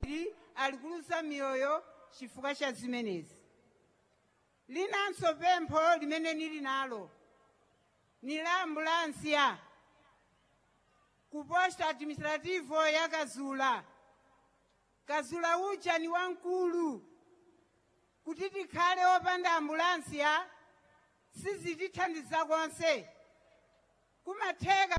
ali kuluza miyoyo chifukwa cha zimenezi linanso pempho limene nili nalo ni la ambulansiya ku posta administrativo ya kazula kazula uja ni wamkulu kuti tikhale opanda ambulansiya sizitithandiza konse kumatheka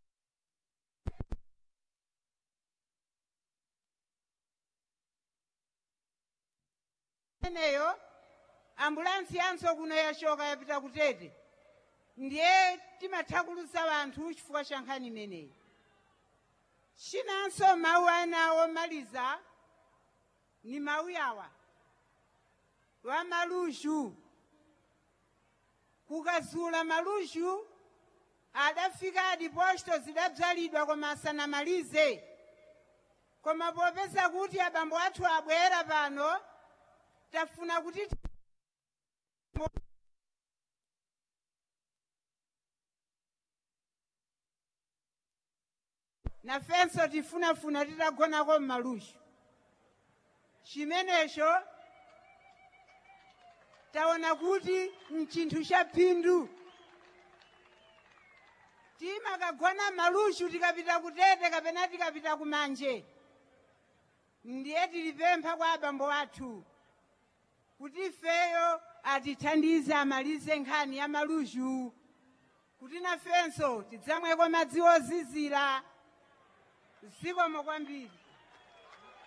eneyo ambulansi yanso kuno yachoka yapita kutete ndiye timathakulusa vanthu chifukwa cha nkhani imeneyi chinanso mawu ana omaliza ni mawu yawa wa malushu kukazula malushu adafika adiposto zidabzalidwa koma asanamalize koma popeza kuti abambo athu abwera pano tafuna kuti nafenso tifunafuna titagonako mmalushu chimenecho taona kuti mchinthu cha phindu timakagona malushu tikapita kutete kapena tikapita kumanje ndiye tilipempha kwa abambo athu kuti ifeyo atithandize amalize nkhani ya malushu kuti nafenso tidzamweko madzi ozizira zikomo kwambiri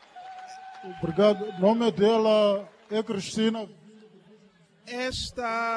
Obrigado. O nome dela é Cristina Esta